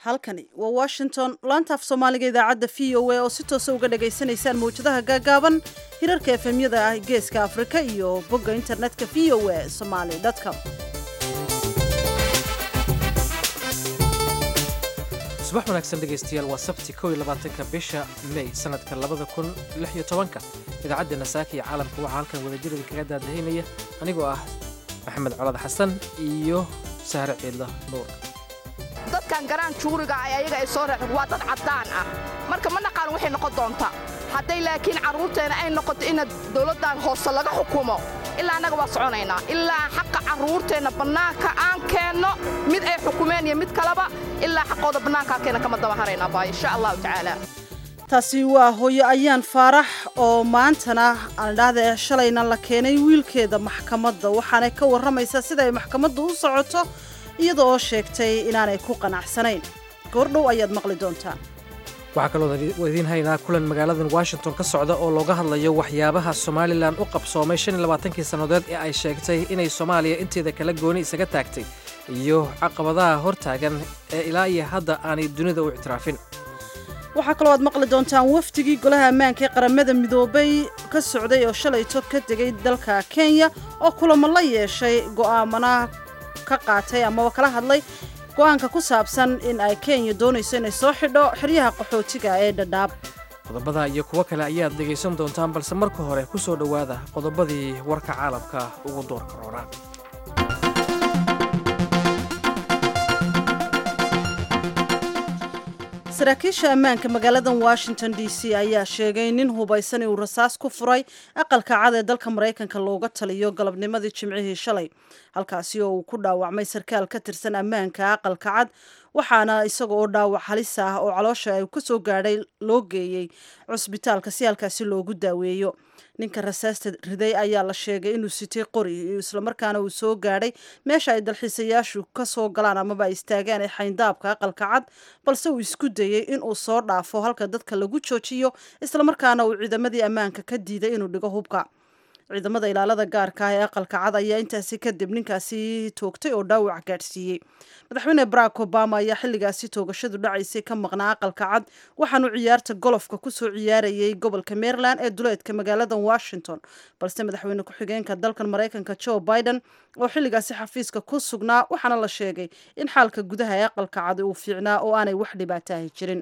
halkani waa washington laantaaf soomaaliga idaacadda v o a oo si toosa uga dhagaysanaysaan mawjadaha gaagaaban hirarka efemyada ah geeska afrika iyo bogga internetka v o a somaly com subax wanaagsan dhegaystayaal waa sabti kow iyo labaatanka bisha may sanadka labada kun lix iyo tobanka idaacaddeena saaka iyo caalamka waxaa halkan wadajir idinkaga daadahaynaya anigoo ah maxamed colad xasan iyo sahre ciidla nuur dadkan garaan juuriga ay ayaga ay soo reexeen waa dad caddaan ah marka ma naqaan waxay noqon doontaa hadday laakiin carruurteenna ay noqoto ina dawladdan hoose laga xukumo ilaa annaga waa soconaynaa ilaa xaqa carruurteenna bannaanka aan keenno mid ay xukumeen iyo mid kaleba ilaa xaqooda bannaankaa keena kama daba haraynaa baa insha allahu tacaala taasi waa hooyo ayaan faarax oo maantana aandhahda shalayna la keenay wiilkeeda maxkamadda waxaanay ka warramaysaa sida ay maxkamaddu u socoto iyada oo sheegtay inaanay ku qanacsanayn goordhow ayaad maqli doontaan waxaa kaloo idiin haynaa kulan magaaladan washington ka socda oo looga hadlayo waxyaabaha somalilan u qabsoomay shan iyo labaatankii sannadood ee ay sheegtay inay soomaaliya inteeda kala gooni isaga taagtay iyo caqabadaha hortaagan ee ilaa iyo hadda aanay dunida u ictiraafin waxaa kaloo aad maqli doontaan wafdigii golaha ammaanka ee qaramada midoobay ka socday oo shalayto ka degay dalka kenya oo kulamo la yeeshay go'aamana ka qaatay amaba kala hadlay go'aanka ku saabsan in ay kenya doonayso inay soo xidho xeryaha qaxootiga ee dhadhaab qodobada iyo kuwo kale ayaad dhegaysan doontaan balse marka hore ku soo dhowaada qodobadii warka caalamka ugu doorka roona saraakiisha ammaanka magaaladan washington d c ayaa sheegay nin hubaysan inuu rasaas ku furay aqalka cad ee dalka maraykanka looga taliyo galabnimadii jimcihii shalay halkaasi oo uu ku dhaawacmay sarkaal ka tirsan ammaanka aqalka cad waxaana isaga oo dhaawac halis ah oo caloosha ay ka soo gaadhay loo geeyey cusbitaalka si halkaasi loogu daaweeyo ninka rasaasta riday ayaa la sheegay inuu sitay qori islamarkaana uu soo gaadhay meesha ay dalxiisayaashu ka soo galaan amaba ay istaagaan ee xayndaabka aqalka cad balse uu isku dayey inuu soo dhaafo halka dadka lagu joojiyo islamarkaana uu ciidamadii ammaanka ka diiday inuu dhigo hubka ciidamada ilaalada gaarka ah ee aqalka cad ayaa intaasi kadib ninkaasi toogtay oo dhaawac gaadhsiiyey madaxweyne barack obama ayaa xilligaasi toogashadu dhacaysay ka maqnaa aqalka cad waxaanu ciyaarta golofka kusoo ciyaarayay gobolka maryland ee duleedka magaalada washington balse madaxweyne ku-xigeenka dalkan maraykanka joe biden oo xilligaasi xafiiska ku sugnaa waxaana la sheegay in xaalka gudaha ee aqalka cad uu fiicnaa oo aanay wax dhibaataahi jirin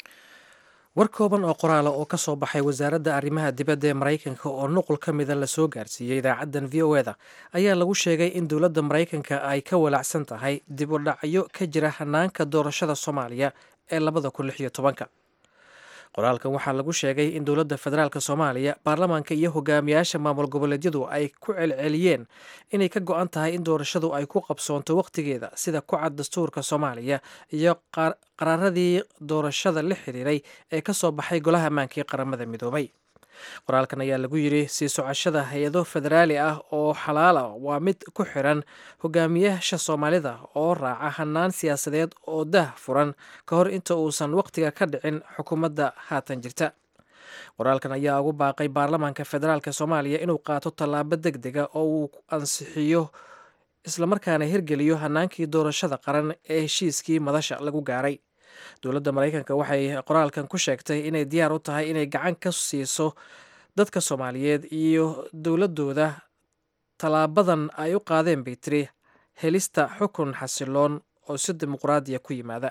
war kooban oo qoraala oo ka soo baxay wasaaradda arrimaha dibadda ee maraykanka oo nuqul ka mida lasoo gaarsiiyey idaacaddan v o eda ayaa lagu sheegay in dowladda maraykanka ay ka walaacsan tahay dib u dhacyo ka jira hanaanka doorashada soomaaliya ee labada kun lix iyo tobanka qoraalkan waxaa lagu sheegay in dowladda federaalk soomaaliya baarlamaanka iyo hogaamiyaasha maamul goboleedyadu ay ku celceliyeen inay ka go-an tahay in doorashadu ay ku qabsoonto wakhtigeeda sida ku cad dastuurka soomaaliya iyo qaraaradii doorashada la xiriiray ee ka soo baxay golaha ammaanka ee qaramada midoobay qoraalkan ayaa lagu yidhi sii socashada hay-ado federaali ah oo xalaala waa mid ku xiran hogaamiyaasha soomaalida oo raaca hanaan siyaasadeed oo dah furan ka hor inta uusan wakhtiga ka dhicin xukuumadda haatan jirta qoraalkan ayaa ugu baaqay baarlamaanka federaalk soomaaliya inuu qaato tallaabo deg dega oo uu ansixiyo islamarkaana hirgeliyo hanaankii doorashada qaran ee heshiiskii madasha lagu gaaray dowladda maraykanka waxay qoraalkan ku sheegtay inay diyaar u tahay inay gacan ka siiso dadka soomaaliyeed iyo dowladooda tallaabadan ay u qaadeen bay tiri helista xukun xasiloon oo si dimuqraadiya ku yimaada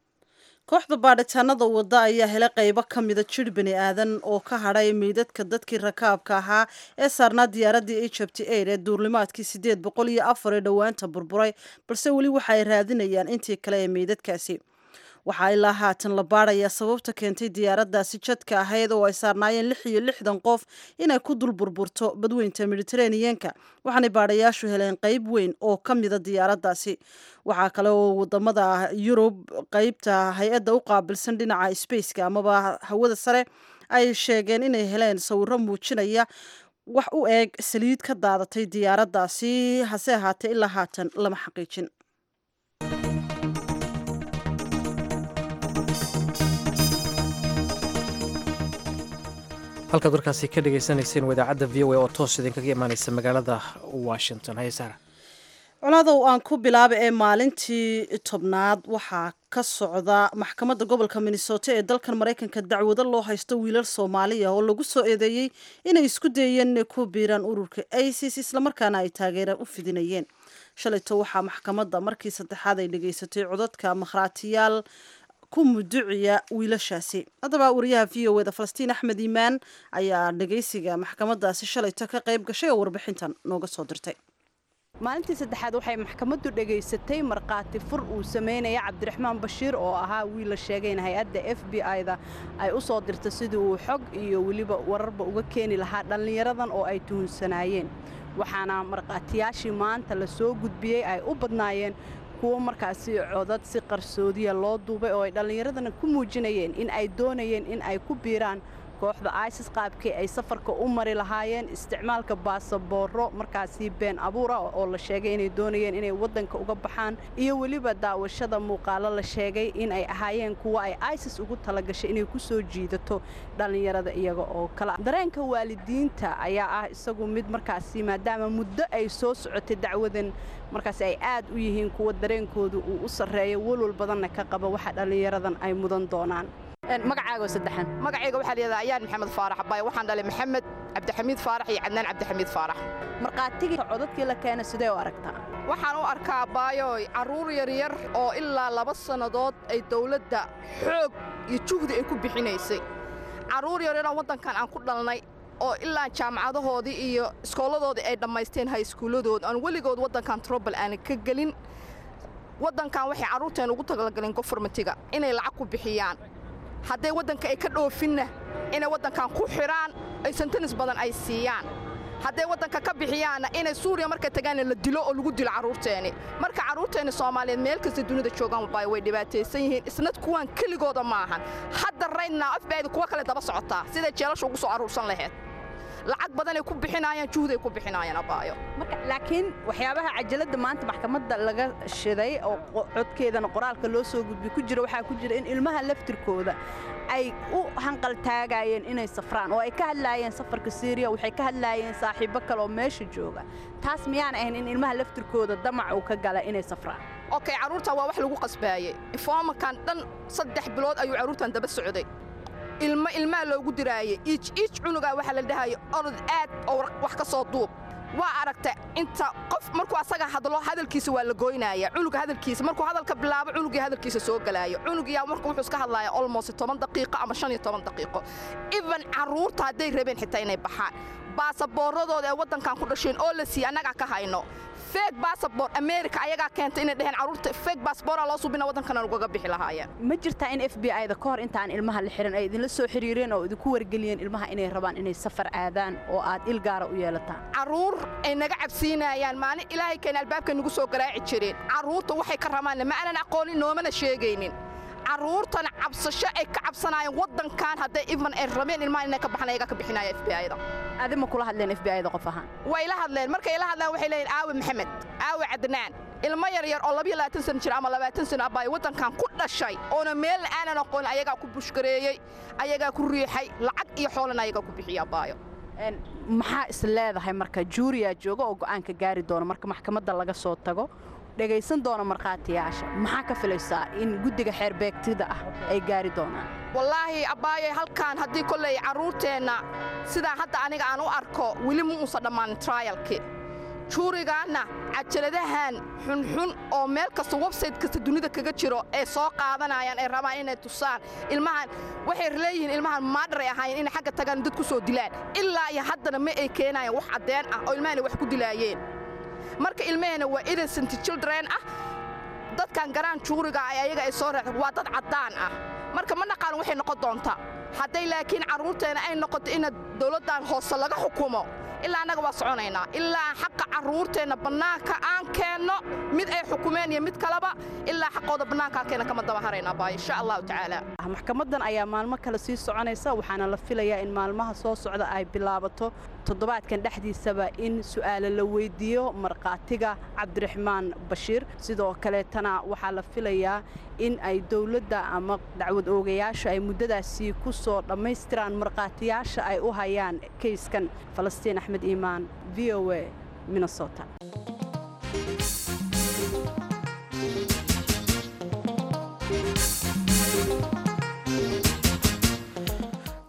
kooxda baadhitaanada wadda ayaa helay qaybo ka mida jir bani aadan oo ka hadhay meydadka dadkii rakaabka ahaa ee saarnaa diyaaraddii egypt aid ee duurlimaadkii siddeed boqol iyo afar ee dhowaanta burburay balse weli waxa ay raadinayaan intii kale ee meydadkaasi waxaa ilaa haatan la baadhayaa sababta keentay diyaaraddaasi jadka ahayd oo ay saarnaayeen lix iyo lixdan qof inay ku dul burburto badweynta mediteraneanka waxaanay baadhayaashu heleen qeyb weyn oo ka mida diyaaraddaasi waxaa kale oo wadamada yurub qeybta hay-adda u qaabilsan dhinaca spaceka amaba hawada sare ay sheegeen inay heleen sawiro muujinaya wax u eeg saliid ka daadatay diyaaraddaasi hase ahaatee ilaa haatan lama xaqiijin halkaad warkaasi ka dhagaysanayseen wadaacadda v o a oo toos idinkaga imaaneysa magaalada washington haye saara colaadow aan ku bilaaba ee maalintii tobnaad waxaa ka socda maxkamadda gobolka minnesota ee dalkan maraykanka dacwado loo haysto wiilal soomaaliya oo lagu soo eedeeyey inay isku dayeen inay ku biiraan ururka isis islamarkaana ay taageera u fidinayeen shalayto waxaa maxkamadda markii saddexaad ay dhegaysatay codadka makhraatiyaal ku muduciya wiilashaasi haddaba wariyaha v o eda falastiin axmed iimaan ayaa dhegaysiga maxkamadaasi shalayto ka qayb gashay oo warbixintan nooga soo dirtay maalintii saddexaad waxay maxkamaddu dhegaysatay markhaati fur uu samaynaya cabdiraxmaan bashiir oo ahaa wiil la sheegay in hay-adda f b i-da ay u soo dirta sidii uu xog iyo weliba wararba uga keeni lahaa dhallinyaradan oo ay tuhunsanaayeen waxaana markhaatiyaashii maanta la soo gudbiyey ay u badnaayeen kuwo markaasi codad si qarsoodiya loo duubay oo ay dhallinyaradana ku muujinayeen in ay doonayeen in ay ku biiraan kooxda isis qaabkii ay safarka u mari lahaayeen isticmaalka baasabooro markaasi been abuura oo la sheegay inay doonayeen inay waddanka uga baxaan iyo weliba daawashada muuqaalo la sheegay in ay ahaayeen kuwo ay isis ugu talagashay inay ku soo jiidato dhallinyarada iyaga oo kale dareenka waalidiinta ayaa ah isagu mid markaasi maadaama muddo ay soo socotay dacwadan markaasi ay aad u yihiin kuwa dareenkooda uu u sarreeyo walwal badanna ka qaba waxa dhallinyaradan ay mudan doonaan magacaago saddexan magacayga waxaa layidhahdaa ayaan maxamed faarax abaayo waxaan dhalay maxamed cabdixamiid faarax iyo cadnaan cabdixamiid faarax markhaatigii codadkii la keena sidee u aragtaa waxaan u arkaa abaayoy carruur yaryar oo ilaa laba sannadood ay dawladda xoog iyo juhdi ay ku bixinaysay carruur yaryaroo waddankan aan ku dhalnay oo ilaa jaamacadahoodii iyo iskooladoodii ay dhammaysteen hayskuulladood aan weligood waddankan trobal aanan ka gelin waddankan waxay carruurteen ugu talagaleen goformatiga inay lacag ku bixiyaan hadday waddanka ay ka dhoofinna inay waddankan ku xidhaan ay santanis badan ay siiyaan hadday waddanka ka bixiyaanna inay suuriya markay tagaanna la dilo oo lagu dilo carruurteenni marka carruurteenni soomaaliyeed meel kasta dunida joogaan wabaayo way dhibaataysan yihiin isnad kuwaan keligooda maahan hadda raydnaa afbaayda kuwa kale daba socotaa siday jeelasha ugu soo aruursan lahayd lacag badanay ku bixinaayaan juhday ku bixinaayaan abaayo laakiin waxyaabaha cajaladda maanta maxkamadda laga shiday oo codkeedana qoraalka loo soo gudbi ku jira waxaa ku jira in ilmaha laftirkooda ay u hanqaltaagayeen inay safraan oo ay ka hadlaayeen safarka siiriya waxay ka hadlaayeen saaxiibbo kale oo meesha jooga taas miyaan ahayn in ilmaha laftirkooda damac uu ka gala inay safraan okey carruurta waa wax lagu qasbaayey ifoomakan dhan saddex bilood ayuu carruurtan daba socday ilmo ilmaa loogu diraayey iij iij cunugaa waxaa la dhahaya orod aad oo wax ka soo duub waa aragta inta qof markuu asaga hadlo hadalkiisa waa la goynaaya cunuga hadalkiisa markuu hadalka bilaabo cunugii hadalkiisa soo galaayo cunugiyaa marka wuxuu iska hadlaaya olmost toban daqiiqo ama shan iyo toban daqiiqo even carruurta hadday rabeen xitaa inay baxaan baasaboorradooda ee waddankan ku dhasheen oo la siiye annagaa ka hayno feeg baasabor america ayagaa keentay inay dheheen carruurta feeg baasabooraa loo subina waddankana laguga bixi lahaayeen ma jirtaa in f b i da ka hor intaan ilmaha la xihan ay idinla soo xiriireen oo idinku wargeliyeen ilmaha inay rabaan inay safar aadaan oo aad il gaara u yeelataan carruur ay naga cabsiinayaan maalin ilaahay keena albaabka nagu soo garaaci jireen carruurta waxay ka rabaanna ma aanan aqoonin noomana sheegaynin carruurtana cabsasho ay ka cabsanaayeen waddankan hadday ivan ay rabeen ilmaha inay ka baxan ayagaa ka bixinaya f b i da adi ma kula hadleen f b i da qof ahaan way la hadleen markay la hadlaan waxay leeyihin aawe maxamed aawe cadnaan ilmo yaryar oo labiyo labaatan sana jir ama labaatan sana abaayo waddankan ku dhashay oona meelna aanan aqoonin ayagaa ku bushgareeyey ayagaa ku riixay lacag iyo xoolana ayagaa ku bixiya abaayo maxaa is leedahay marka juuriyaa jooga oo go'aanka gaari doona marka maxkamadda laga soo tago dhegaysan doona markhaatiyaasha maxaa ka filaysaa in guddiga xeerbeegtida ah ay gaari doonaan wallaahi abbaayay halkaan haddii kolley carruurteenna sidaa hadda aniga aan u arko weli ma uusan dhammaanin trayalki juurigaanna cajaladahan xunxun oo meel kasta websayte kasta dunida kaga jiro ee soo qaadanayaan ay rabaan inay tusaan ilmahan waxay leeyihiin ilmahan maadharay ahaayeen inay xagga tagaan dad ku soo dilaan ilaa iyo haddana ma ay keenayaan wax caddeen ah oo ilmahana wax ku dilaayeen marka ilmaheenna waa innocent children ah dadkan garaan juuriga ay ayaga ay soo raaceen waa dad caddaan ah marka ma naqaan waxay noqon doontaa hadday laakiin carruurteenna ay noqoto ina dawladdan hoose laga xukumo ilaa annaga waa soconaynaa ilaa xaqa carruurteenna bannaanka aan keenno mid ay xukumeen iyo mid kaleba ilaa xaqooda bannaanka aan keenna kama daba haraynaa baa insha allahu tacaala maxkamaddan ayaa maalmo kale sii soconaysa waxaana la filayaa in maalmaha soo socda ay bilaabato toddobaadkan dhexdiisaba in su'aalo la weydiiyo markhaatiga cabdiraxmaan bashiir sidoo kaleetana waxaa la filayaa in ay dowladda ama dacwad oogayaasha ay muddadaasi ku soo dhammaystiraan markhaatiyaasha ay u hayaan kayskan falastiin axmed iimaan v o a minnesota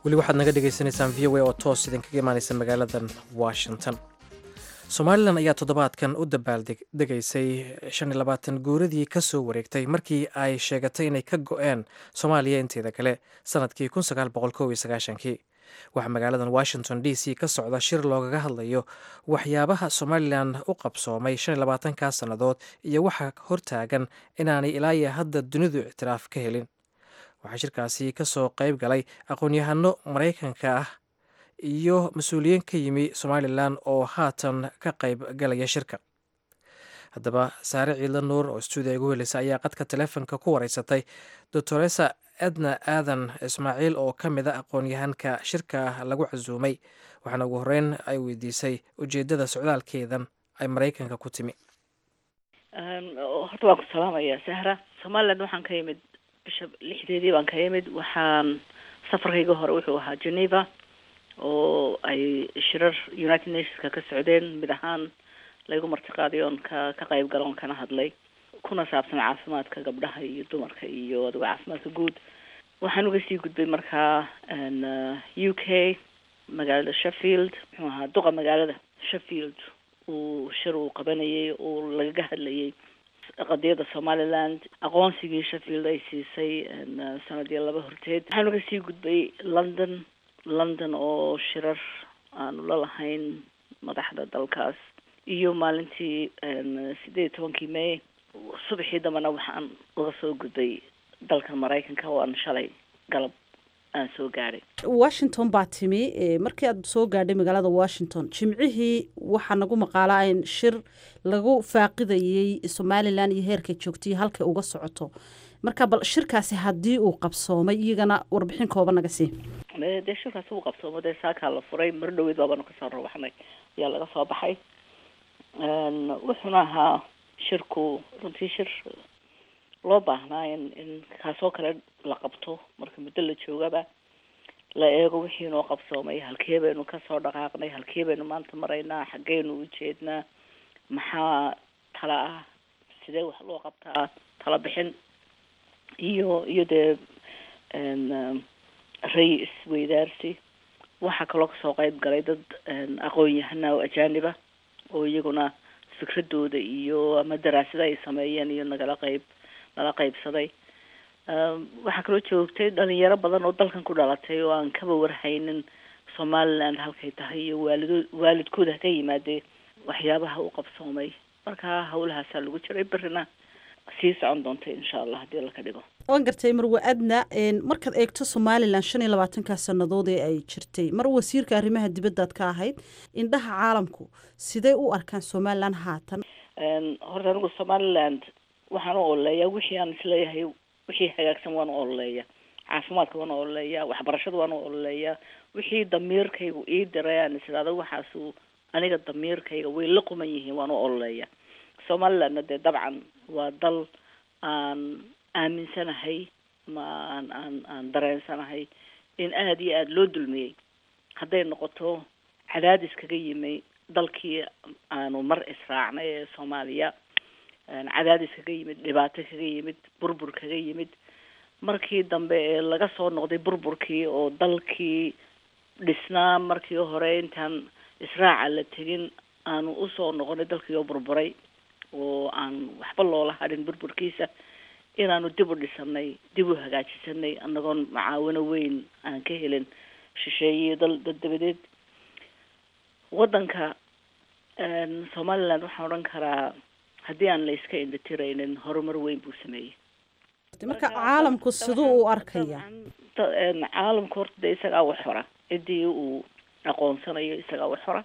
weli waxaad naga dhagaysanaysaan v o a oo toos idinkaga imaanaysa magaaladan washington somalilan ayaa toddobaadkan u dabaaldegaysay shan iyo labaatan guuradii ka soo wareegtay markii ay sheegatay inay ka go-een soomaaliya inteeda kale sanadkii kun sagaal boqol kow iyo sagaashankii waxaa magaaladan washington d c ka socda shir loogaga hadlayo waxyaabaha somalilan u qabsoomay shan iyo labaatankaa sannadood iyo waxa hortaagan inaanay ilaa iyo hadda dunidu ictiraaf ka helin waxaa shirkaasi ka soo qayb galay aqoon-yahano maraykanka ah iyo mas-uuliyiin ka yimi somalilan oo haatan ka qayb galaya shirka haddaba saare ciidla nuur oo stuudiya igu heleysa ayaa qadka teleefonka ku wareysatay doctoresa edna aadan ismaaciil oo ka mid a aqoon-yahanka shirka lagu casuumay waxaana ugu horeyn ay weydiisay ujeedada socdaalkeedan ay maraykanka ku timi horta waan ku salaamayaa sahra somalilan waxaan ka yimid bisha lixdeedii baan ka yimid waxaan safarkayga hore wuxuu ahaa geneva oo ay shirar united nationska ka socdeen mid ahaan laygu martiqaaday oon ka ka qayb galo oon kana hadlay kuna saabsan caafimaadka gabdhaha iyo dumarka iyo adigo caafimaadka guud waxaan uga sii gudbay markaa u k magaalada sheffield muxuu ahaa duqa magaalada sheffield uu shir uu qabanayay oo lagaga hadlayay qadiyada somaliland aqoonsigii sheffield ay siisay sanadii laba horteed waxaan uga sii gudbay london london oo shirar aanu la lahayn madaxda dalkaas iyo maalintii sideed iyo tobankii may subaxii dambena waxaan uga soo gudbay dalkan maraykanka oo aan shalay galab aan soo gaadhay washington baa timi markii aad soo gaadhay magaalada washington jimcihii waxaa nagu maqaalaa in shir lagu faaqidayey somalilan iyo heerkay joogtay halkay uga socoto marka bal shirkaasi haddii uu qabsoomay iyagana warbixin kooban naga sii dee shirkaasi uu qabsoomo dee saakaa la furay mar dhaweyd baabanu kasoo rawaxnay ayaa laga soo baxay wuxuuna ahaa shirku runtii shir loo baahnaa in in kaasoo kale la qabto marka muddo la joogaba la eego wixii noo qabsoomay halkee baynu kasoo dhaqaaqnay halkee baynu maanta maraynaa xaggeynu ujeednaa maxaa tala ah sidee wax loo qabtaa tala bixin iyo iyo dee ray isweydaarsi waxaa kaloo kasoo qayb galay dad aqoon-yahana oo ajaaniba oo iyaguna fikradooda iyo ama daraasada ay sameeyeen iyo nagala qayb nala qaybsaday waxaa kaloo joogtay dhalinyaro badan oo dalkan ku dhalatay oo aan kaba warhaynin somaliland halkay tahay iyo waalido waalidkooda haka yimaadee waxyaabaha u qabsoomay marka hawlahaasaa lagu jiray berrina sii socon doonta insha allah haddii laka dhigo waan gartay marwe adna markaad eegto somalilan shan iyo labaatankaa sannadood ee ay jirtay mar wasiirka arrimaha dibaddaad ka ahayd indhaha caalamku sidee u arkaan somalilan haatan horta anigu somaliland waxaan u ololeeyaa wixii aan isleeyahay wixii hagaagsan waan u ololeeya caafimaadka waan u ololeeya waxbarashada waan u ololeeyaa wixii damiirkaygu ii diray aan isiraado waxaasu aniga damiirkayga way la quman yihiin waan u ololeeya somalilandna dee dabcan waa dal aan aaminsanahay ma aan aan aan dareensanahay in aada iyo aada loo dulmiyey hadday noqoto cadaadis kaga yimi dalkii aanu mar israacnay ee soomaaliya cadaadis kaga yimid dhibaato kaga yimid burbur kaga yimid markii dambe ee laga soo noqday burburkii oo dalkii dhisnaa markii hore intaan israaca la tegin aanu usoo noqonay dalkii oo burburay oo aan waxba loola hadhin burburkiisa inaanu dib u dhisanay dib u hagaajisanay anagoon macaawino weyn aan ka helin shisheeye dal dad dabadeed waddanka somaliland waxaan odhan karaa haddii aan la iska indhatiraynin horumar weyn buu sameeyey marka caalamku siduu u arkaya caalamku horta dee isagaa wax hora ciddii uu aqoonsanayo isagaa wax hora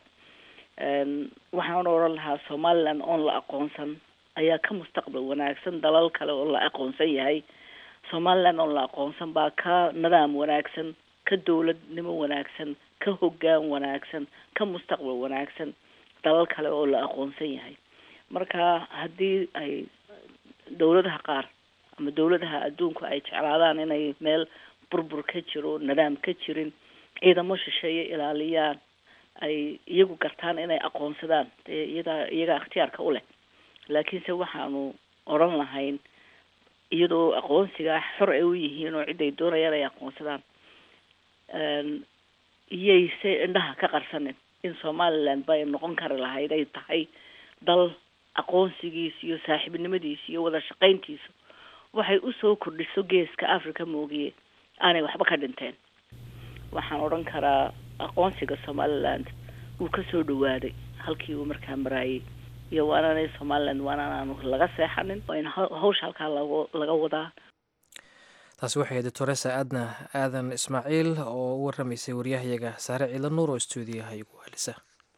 waxaan odhan lahaa somaliland oon la aqoonsan ayaa ka mustaqbal wanaagsan dalal kale oo la aqoonsan yahay somaliland oon la aqoonsan baa ka nidaam wanaagsan ka dowladnimo wanaagsan ka hoggaan wanaagsan ka mustaqbal wanaagsan dalal kale oo la aqoonsan yahay marka haddii ay dowladaha qaar ama dowladaha adduunku ay jeclaadaan inay meel burbur ka jiro nidaam ka jirin ciidamo shisheeye ilaaliyaan ay iyagu gartaan inay aqoonsadaan dee iyadaa iyagaa ikhtiyaarka u leh laakiinse waxaanu odhan lahayn iyadoo aqoonsigaa xor ay u yihiin oo cid ay doonayaan ay aqoonsadaan iyayse indhaha ka qarsanin in somaliland bay noqon kari lahayd ay tahay dal aqoonsigiisa iyo saaxiibnimadiisa iyo wada shaqayntiisa waxay usoo kordhiso geeska africa moogiye aanay waxba ka dhinteen waxaan odhan karaa aqoonsiga somaliland wuu kasoo dhawaaday halkii uu markaa maraayay iyo waananay somaliland waananaanu laga seexanin waa in hawsha halkaa lago laga wadaa taasi waxay ahayd doctoresa aadna aadan ismaaciil oo u waramaysay waryahayaga saare ciila nuur oo stuudiyaha igu helisa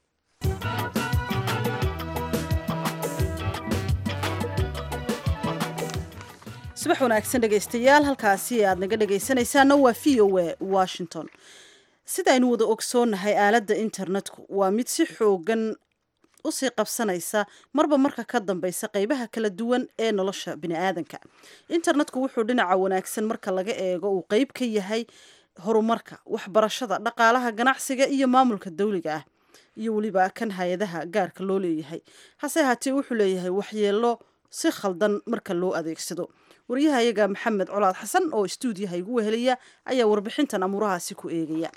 subax wanaagsan dhegaystayaal halkaasi aad naga dhegaysanaysaana waa v o a washington sidaaynu wada ogsoonnahay aaladda internetku waa mid si xoogan usii qabsanaysa marba marka ka dambeysa qeybaha kala duwan ee nolosha biniaadanka internetku wuxuu dhinaca wanaagsan marka laga eego uu qeyb ka yahay horumarka waxbarashada dhaqaalaha ganacsiga iyo maamulka dawliga ah iyo weliba kan hay-adaha gaarka loo leeyahay hase ahaatee wuxuu leeyahay waxyeelo si khaldan marka loo adeegsado waryahayaga maxamed colaad xasan oo istuudiyaha igu wehelaya ayaa warbixintan amuurahaasi ku eegaya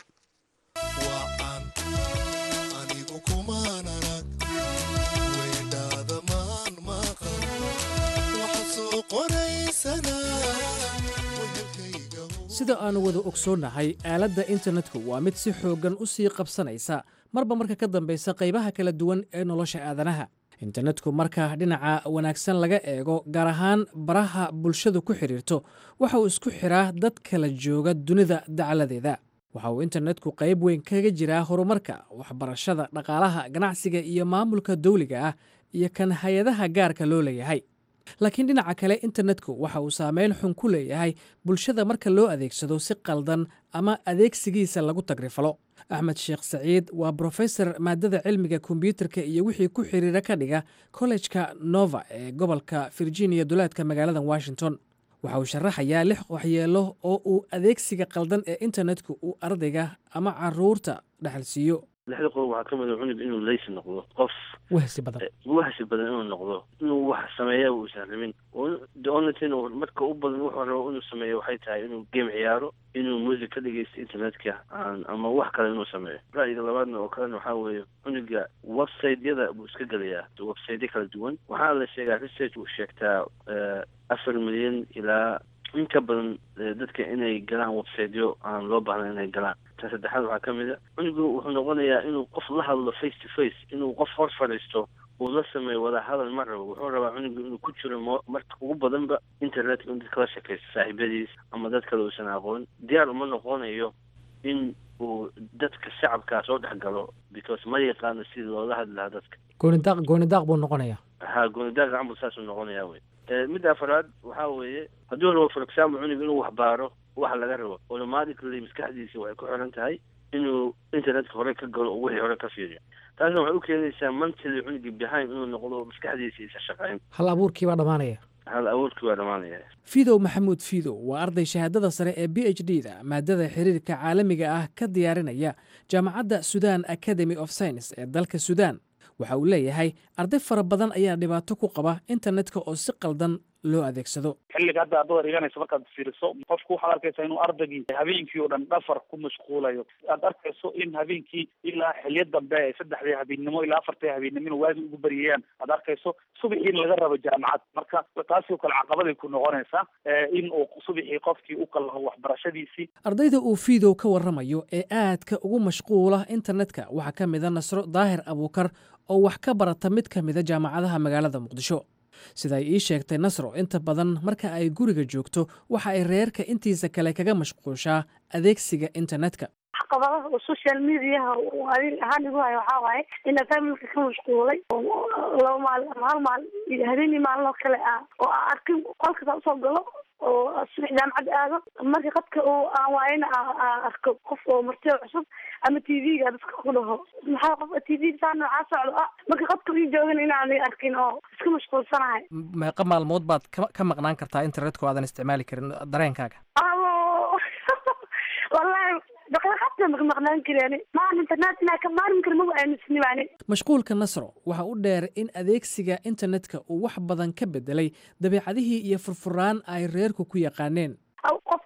sida aanu wada ogsoonnahay aaladda internetku waa mid si xooggan u sii qabsanaysa marba marka ka dambaysa qaybaha kala duwan ee nolosha aadanaha internetku marka dhinaca wanaagsan laga eego gaar ahaan baraha bulshadu ku xidhiirto waxa uu isku xiraa dad kala jooga dunida dacaladeeda waxa uu internetku qayb weyn kaga jiraa horumarka waxbarashada dhaqaalaha ganacsiga iyo maamulka dawliga ah iyo kan hay-adaha gaarka loo leeyahay laakiin dhinaca kale internetku waxa uu saameyn xun ku leeyahay bulshada marka loo adeegsado si qaldan ama adeegsigiisa lagu tagrifalo axmed sheekh saciid waa brofesor maadada cilmiga kombyuutarka iyo wixii ku xiriira ka dhiga kollejka nova ee gobolka virginia duleedka magaalada washington waxa uu sharaxayaa lix waxyeelo oo uu adeegsiga qaldan ee internetku uu ardayga ama caruurta dhexalsiiyo lixda qodob waxaa ka mid a cunug inuu leysi noqdo qof wahsi badan wahsi badan inuu noqdo inuu wax sameeya uusan rabin the only thing marka u badan wuxuu rabo inuu sameeyo waxay tahay inuu game ciyaaro inuu music ka dhegeysto internetka ama wax kale inuu sameeyo ra'yiga labaadna oo kalena waxaa weeye cunuga website-yada buu iska gelayaa website-ya kala duwan waxaa la sheegaa research uu sheegtaa afar milyan ilaa in ka badan dadka inay galaan websiteyo aan loo baahnayn inay galaan ta saddexaad waxaa ka mid a cunugu wuxuu noqonayaa inuu qof la hadlo face to face inuu qof hor fadhiisto uu la sameeyo wada hadal ma rabo wuxuu rabaa cunugu inuu ku jiro m marka ugu badanba internetka in dad kala shakaysto saaxiibadiis ama dad kale uusan aqoon diyaar uma noqonayo in uu dadka shacabkaa soo dhex galo because ma yaqaano sidii loola hadli lahaa dadka goonidaaq goonidaaq buu noqonayaa ha goonidaaq gacan buu saasuu noqonayaa wey midda afaraad waxaa weeye hadduu rabo for example cunug inuu wax baaro waxa laga rabo automatically maskaxdiisa waxay ku xiran tahay inuu internetka hore ka galo oo wixii hore ka fiiriyo taasna waxay u keenaysaa mentally cunugii behind inuu noqdo maskaxdiisa isa shaqayn hal abuurkii baa dhammaanaya hal abuurkii waa dhammaanaya fidow maxamuud fidow waa arday shahaadada sare ee b h d da maadada xiriirka caalamiga ah ka diyaarinaya jaamacadda sudan academy of science ee dalka sudan waxa uu leeyahay arday fara badan ayaa dhibaato ku qaba internetka oo si qaldan loo adeegsado xilliga hadda aad dhiganayso markaad fiiriso qofku waxaad arkaysaa inuu ardaygii habeenkii oo dhan dhafar ku mashquulayo aad arkayso in habeenkii ilaa xilyo dambe saddexdii habeennimo ilaa afartii habeennimo inuu waagi ugu baryayaan aad arkayso subaxii in laga rabo jaamacad marka taasi oo kale caqabaday ku noqonaysaa in uu subaxii qofkii u kalaho waxbarashadiisii ardayda uu fiidow ka warramayo ee aadka ugu mashquula internetka waxaa ka mida nasro daahir abuukar oo wax ka barata mid ka mida jaamacadaha magaalada muqdisho sida ay ii sheegtay nasro inta badan marka ay guriga joogto waxa ay reerka intiisa kale kaga mashquushaa adeegsiga internetka caqabadaha oo social mediaha ahaan igu hayo waxaa waaye ina familka ka mashquulay laba maalin ama hal maalin iyo habeenii maalin oo kale ah oo aan arkin qolkasa usoo galo oo subax jaamacad aado marka qadka uu aan waayana aan arko qof oo martio cusub ama t v-ga dadka ku dhaho maxaa qof t v saa noocaa socdo ah marka qadka ii joogan inaan arkin oo iska mashquulsanahay meeqa maalmood baad ka maqnaan kartaa internetka o aadan isticmaali karin dareenkaaga wallahi daqiiqadta maqnaan kareen maan internet inaa ka maarmi karo maba aaminsanin ani mashquulka nasro waxa u dheer in adeegsiga internetka uu wax badan ka bedelay dabeecadihii iyo furfuraan ay reerku ku yaqaaneen qof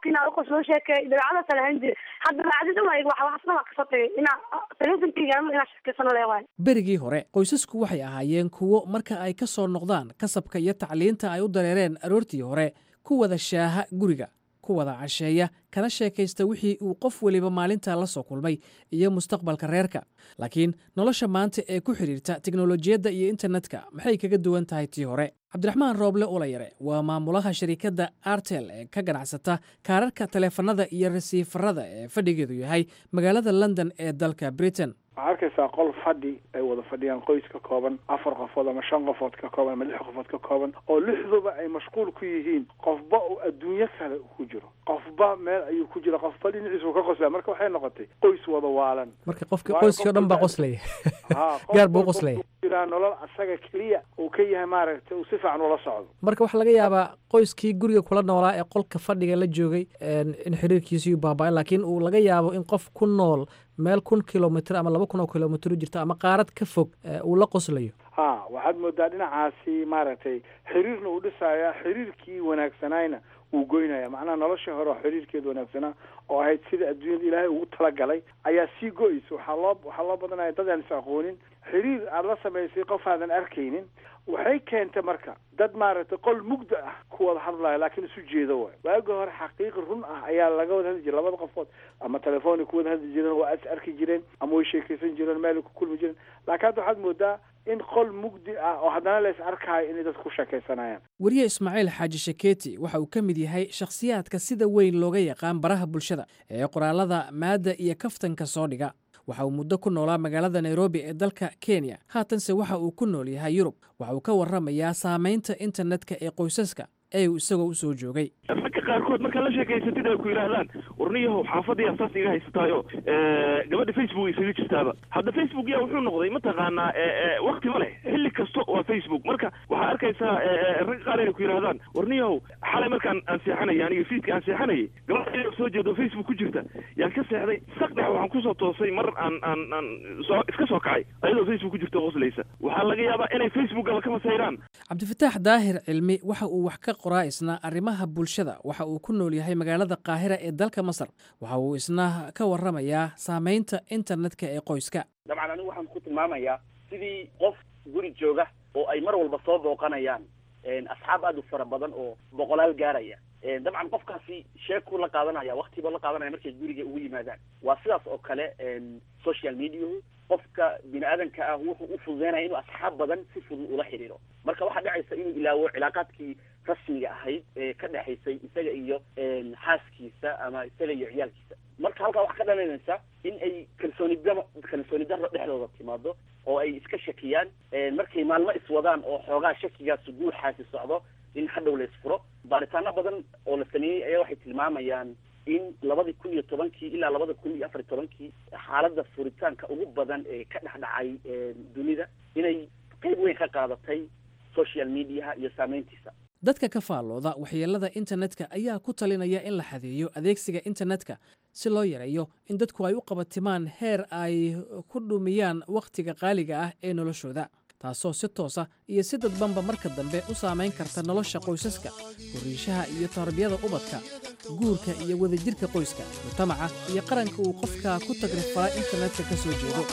qofki inaa uqos loo sheekeeyo dabeecadaas lahan jire hadda dabeecadii dhan waa wax waxsna waa kasoo tagay inaa teleefonkeyga inaa sheekeysano leewahay berigii hore qoysasku waxay ahaayeen kuwo marka ay ka soo noqdaan kasabka iyo tacliinta ay u dareereen aroortii hore ku wada shaaha guriga ku wada casheeya kana sheekaysta wixii uu qof weliba maalintaa la soo kulmay iyo mustaqbalka reerka laakiin nolosha maanta ee ku xidhiirta teknolojiyadda iyo internetka maxay kaga duwan tahay tii hore cabdiraxmaan rooble ulayare waa maamulaha shirikadda artel ee ka ganacsata kaararka taleefanada iyo rasiifarada ee fadhigeedu yahay magaalada london ee dalka britain waxaa arkaysaa qol fadhi ay wada fadhiyaan qoys ka kooban afar qofood ama shan qofood ka kooban ama lix qofood ka kooban oo lixduba ay mashquul ku yihiin qofba uu adduunyo kale ku jiro qofba meel ayuu ku jira qofba dhinaciisu ka qoslaya marka waxay noqotay qoys wada waalan marka qofka qoyskii o dhan baa qoslaya gaar buu qoslaya jiraa nolol asaga keliya uu ka yahay maaragtay uu si fiican ula socdo marka waxaa laga yaabaa qoyskii guriga kula noolaa ee qolka fadhiga la joogay in xiriirkiisii baaba laakiin uu laga yaabo in qof ku nool meel kun kilomitr ama laba kun oo kilomitr jirta ama qaarad ka fog uu la qoslayo ha waxaad moodaa dhinacaasi maaragtay xiriirna uu dhisaya xiriirkii wanaagsanayna wuu goynaya macnaha noloshii hore oo xiriirkeeda wanaagsanaa oo ahayd sida adduunyada ilaahay ugu talagalay ayaa sii go-eysa waxaa loo waxaa loo badanaya dad aan is aqoonin xiriir aada la samaysay qof aadan arkaynin waxay keentay marka dad maaragtay qol mugda ah ku wada hadlaya laakiin isu jeedo waay waagi hore xaqiiqi run ah ayaa laga wada hadli jiray labada qofood ama telefoonay ku wada hadli jireen waa is arki jireen ama way sheekaysan jireen meelay ku kulmi jireen laakiin hadda waxaad moodaa in qol mugdi ah oo haddana la is arkaayo inay dad ku sheekaysanayaan weriye ismaaciil xaaji shaketi waxa uu ka mid yahay shakhsiyaadka sida weyn looga yaqaan baraha bulshada ee qoraalada maadda iyo kaftanka soo dhiga waxa uu muddo ku noolaa magaalada nairobi ee dalka kenya haatanse waxa uu ku nool yahay yurub waxa uu ka warramayaa saamaynta internetka ee qoysaska ee uu isagoo u soo joogay ragga qaarkood markaad la sheekaysatid ay ku yidhaahdaan warniyahow xaafadii saas iga haysataayo gabadha facebook isaga jirtaaba hadda facebook yaa wuxuu noqday mataqaanaa wakti ma leh xilli kasta waa facebook marka waxaa arkaysaa ragga qaar inay ku yidhahdaan warniyahow xalay markaan aan seexanayay aniga fiidka aan seexanayay gabadha soo jeedo facebook ku jirta yaan ka seexday saqdhex waxaan kusoo toosay mar aan aan aan soo iska soo kacay ayadoo facebook ku jirta qoslaysa waxaa laga yaabaa inay facebookaba ka masayraan cabdifataax daahir cilmi waxa uu wax ka qoraa isna arrimaha bulshada waxa uu ku nool yahay magaalada qaahira ee dalka masar waxa uu isna ka warramayaa saamaynta internetka ee qoyska dabcan anigu waxaan ku tilmaamayaa sidii qof guri jooga oo ay mar walba soo booqanayaan asxaab aada u fara badan oo boqolaal gaaraya dabcan qofkaasi sheekuu la qaadanaya waktiba la qaadanaya markay guriga ugu yimaadaan waa sidaas oo kale social mediahu qofka bini aadanka ah wuxuu u fududeynaya inuu asxaab badan si fudud ula xidhiiro marka waxaa dhacaysa inuu ilaawo cilaaqaadkii rasmiga ahayd ee ka dhexaysay isaga iyo xaaskiisa ama isaga iyo ciyaalkiisa marka halkaa waxaa ka dhalanaysa in ay kalsooni daro kalsooni daro dhexdooda timaado oo ay iska shakiyaan markay maalmo iswadaan oo xoogaa shakigaas guuxaasi socdo in hadhow la isfuro baaritaano badan oo la sameeyey ayaa waxay tilmaamayaan in labadii kun iyo tobankii ilaa labada kun iyo afar iyo tobankii xaaladda furitaanka ugu badan ee ka dhex dhacay dunida inay qayb weyn ka qaadatay social mediaha iyo saameyntiisa dadka ka faallooda waxyeelada internetka ayaa ku talinaya in la xadeeyo adeegsiga internetka si loo yareeyo in dadku ay u qabatimaan heer ay ku dhumiyaan wakhtiga qaaliga ah ee noloshooda taasoo si toosa iyo si dadbanba marka dambe u saamayn karta nolosha qoysaska horiishaha iyo tarbiyada ubadka guurka iyo wadajirka qoyska mujtamaca iyo qaranka uu qofka ku tagrifala internetka ka soo jeedo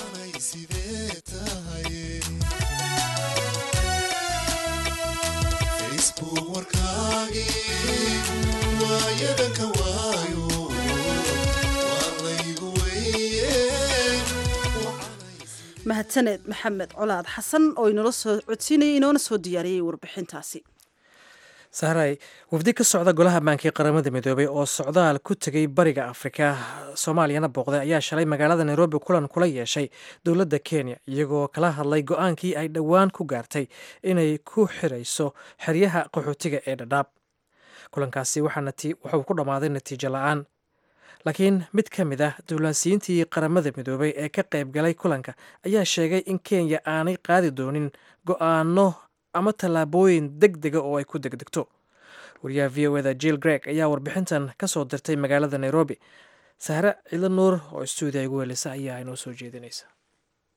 mahadsaneed maxamed colaad xasan oo inoola soo codsiinayay inoona soo diyaariyey warbixintaasi sahray wafdi ka socda golaha baankii qaramada midoobay oo socdaal ku tegay bariga afrika soomaaliyana booqday ayaa shalay magaalada nairobi kulan kula yeeshay dowladda kenya iyagoo kala hadlay go-aankii ay dhowaan ku gaartay inay ku xirayso xeryaha qaxootiga ee dhadhaab kulankaasi wuxuu ku dhammaaday natiijo la-aan laakiin mid ka mid ah dowlaansiyiintii qaramada midoobay ee ka qayb galay kulanka ayaa sheegay in kenya aanay qaadi doonin go-aano ama tallaabooyin deg dega oo ay ku degdegto wariyaha v o eda jill greg ayaa warbixintan ka soo dirtay magaalada nairobi sahre ciido nuur oo stuudiya igu welisa ayaa inoo soo jeedinaysa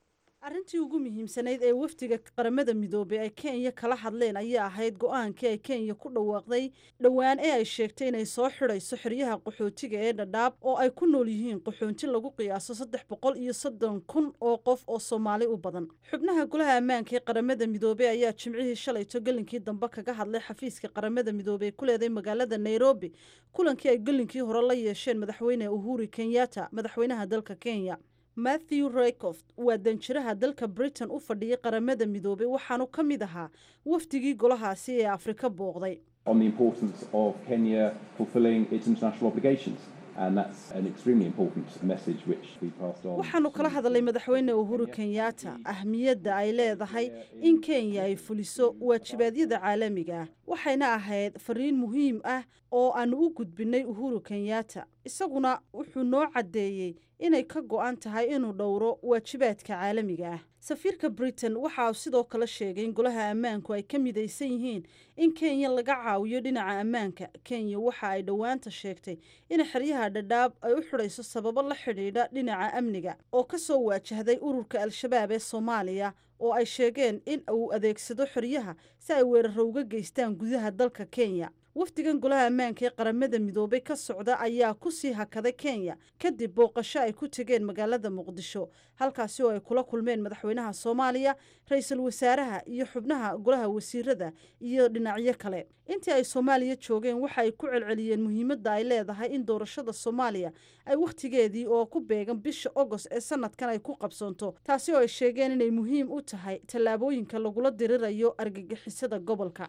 arrintii ugu muhiimsanayd ee wafdiga qaramada midoobey ay kenya kala hadleen ayaa ahayd go-aankii ay kenya ku dhawaaqday dhowaan ee ay sheegtay inay soo xidhayso xeryaha qaxootiga ee dhadhaab oo ay ku nool yihiin qaxoonti lagu qiyaaso saddex boqol iyo soddon kun oo qof oo soomaali u badan xubnaha golaha ammaanka ee qaramada midoobey ayaa jimcihii shalayto gelinkii dambe kaga hadlay xafiiska qaramada midoobey ee ku leeday magaalada nairobi kulankii ay gelinkii hore la yeesheen madaxweyne uhuri kenyatta madaxweynaha dalka kenya matthew raycoft waa danjiraha dalka britain u fadhiyay qaramada midoobey waxaanu ka mid ahaa wafdigii golahaasi ee afrika booqday on the importance of Kenya fulfilling its international obligations. And that's an extremely important message which we passed on. waxaanu kala hadalay madaxweyne uhuru kenyatta ahmiyadda ay leedahay in kenya ay fuliso waajibaadyada caalamiga ah waxayna ahayd fariin muhiim ah oo aanu u gudbinay uhuru kenyatta isaguna wuxuu noo caddeeyey inay ka go-an tahay inuu dhowro waajibaadka caalamiga ah safiirka britain waxa uu sidoo kale sheegay in golaha ammaanku ay ka midaysan yihiin in kenya laga caawiyo dhinaca ammaanka kenya waxa ay dhowaanta sheegtay in xeryaha dhadhaab ay u xidhayso sababo la xidhiidha dhinaca amniga oo ka soo waajahday ururka al-shabaab ee soomaaliya oo ay sheegeen in uu adeegsado xeryaha si ay weeraro uga geystaan gudaha dalka kenya wafdigan golaha ammaanka ee qaramada midoobey ka socda ayaa ku sii hakaday kenya kadib booqasho ay ku tegeen magaalada muqdisho halkaasi oo ay kula kulmeen madaxweynaha soomaaliya ra-iisul wasaaraha iyo xubnaha golaha wasiirada iyo dhinacyo kale intii ay soomaaliya joogeen waxa ay ku celceliyeen muhiimadda ay leedahay in doorashada soomaaliya ay wakhtigeedii oo ku beegan bisha ogost ee sanadkan ay ku qabsoonto taasi oo ay sheegeen inay muhiim u tahay tallaabooyinka lagula dirirayo argagixisada gobolka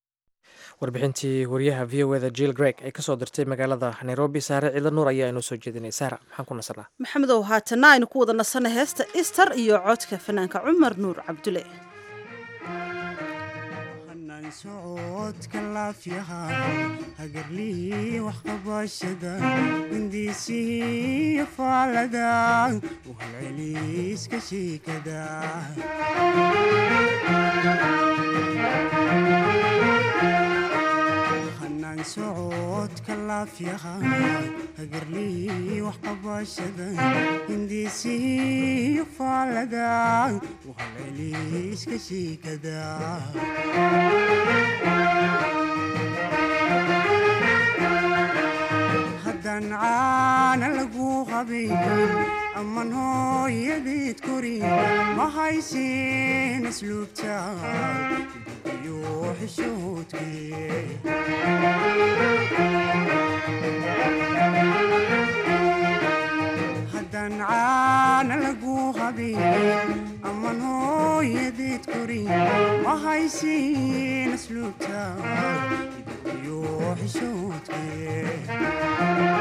warbixintii wariyaha v o eda jill greg ee kasoo dirtay magaalada nairobi saare ciidla nuur ayaa inoo soo jeedinay saara maxaan ku nasanaa maxamedow haatanna aynu ku wada nasanay heesta ister iyo codka fanaanka cumar nuur cabdule socodka laafyaha hagarlii waxqabashada hindiisihii faalada uhalceliiska shiikada hanaan socodka laafyaha hagarlii waxqabashada hindiisihii faalada uhalceliiska shiikada haddaan caana lagu qabayn amman hooyadeed korin ma haysin asluubta iyo xishoodkee haddaan caana lagu qabayn amman hooyadeed korin ma haysin asluubta iyo xishoodkee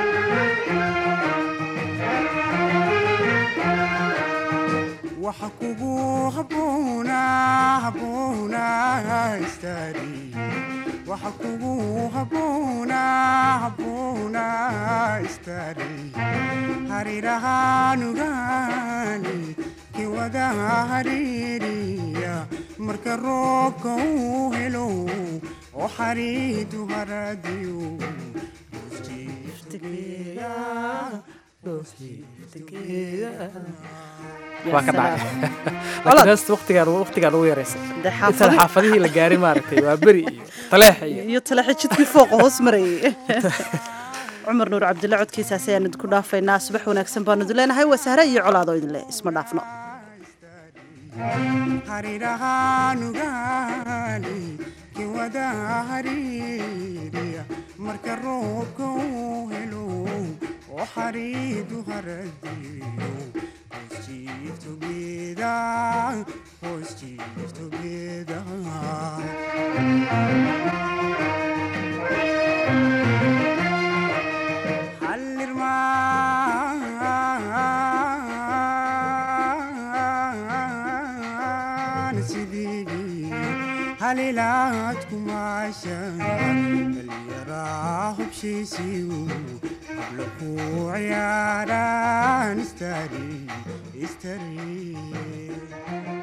waxa kugu habboona habboona istaari waxa kugu habboona habboona istaari harirahaanugaani kiwada hariiriya marka roobka uu helo oo xariidu haradiyo waa ka dhacay laakiin heesta waqtigaan waqtigaan ugu yaraysa intaan xaafadihii la gaarin maaragtay waa beri iyo taleex iyo iyo taleexa jidkii fooqa hoos marayay cumar nuur cabdille codkiisaas ayaan idinku dhaafaynaa subax wanaagsan baanu idin leenahay waa sahre iyo colaadoo idin leh isma dhaafno harirahaanugaani kiwada hariiriya marka roobka uu helo oo xariidu haradiyo Positive together, positive together. Hallirmaan sidii halilaad kumaashan dhaliyaraa hubshiisiyu habla ku ciyaaraan istari istari